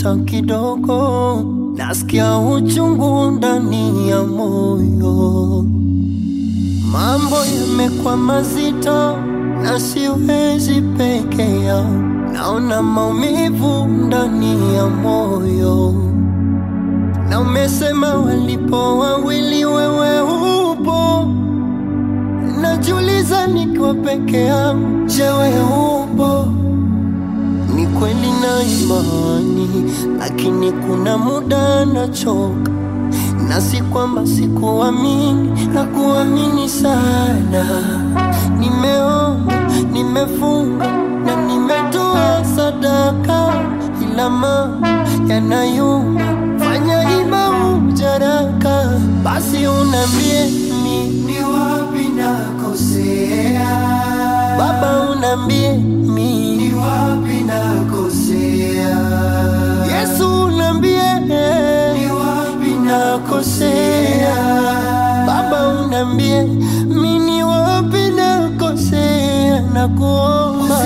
hata kidogo. Nasikia uchungu ndani ya moyo, mambo yamekuwa mazito na siwezi peke yao, naona maumivu ndani ya moyo na umesema walipo wawili wewe upo, najiuliza nikiwa peke yangu, je, wewe upo? Ni kweli na imani, lakini kuna muda nachoka, na si kwamba sikuamini na kuamini sana. Nimeomba, nimefunga na nimetoa sadaka, ila mambo yanayuma fanya ima ujaraka, basi unambie mi ni wapi nakosea, Baba unambie mi ni wapi nakosea, Yesu unambie ni wapi nakosea, Baba unambie mi ni wapi nakosea, na kuomba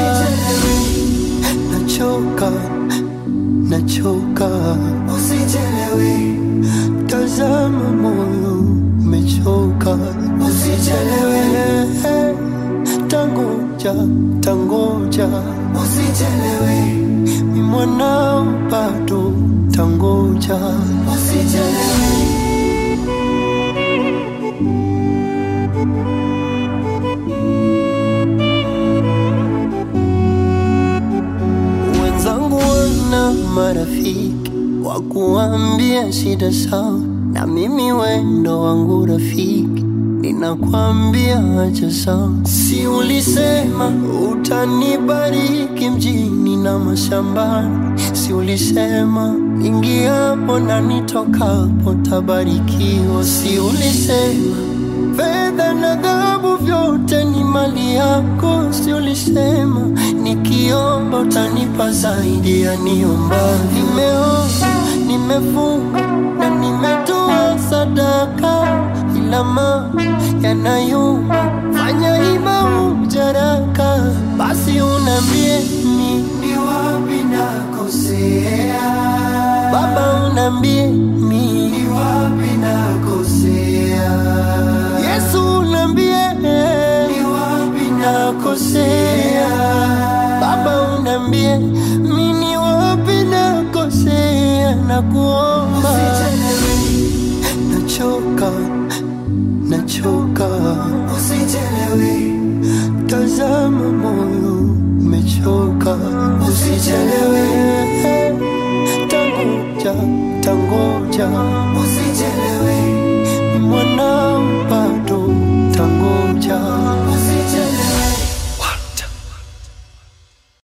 nachoka nachoka, usijelewe, tazama moyo umechoka, usijelewe, tangoja, tangoja, usijelewe, mi mwanao bado, tangoja, usijelewe. Wenzangu wana marafiki wa kuambia shida zao, na mimi wendo wangu rafiki ninakwambia acha sawa. Si ulisema utanibariki mjini na mashambani? Si ulisema ingiapo na nitokapo tabarikiwa? Si ulisema fedha na dhahabu vyote ni mali yako? Si ulisema nikiomba utanipa zaidi ya niomba? Nimeomba, nimefunga na nimetoa sadaka, ila mambo yanayuma, fanya ima ujaraka, basi unambie mi ni wapi nakosea, Baba unambie mi ni wapi nakosea, Yesu unambie ni wapi nakosea, Baba unambie mi ni wapi nakosea, na kuomba nachoka, nachoka, usijelewe, tazama moyo umechoka, usijelewe, tangoja, tangoja, usijelewe, ni mwanao bado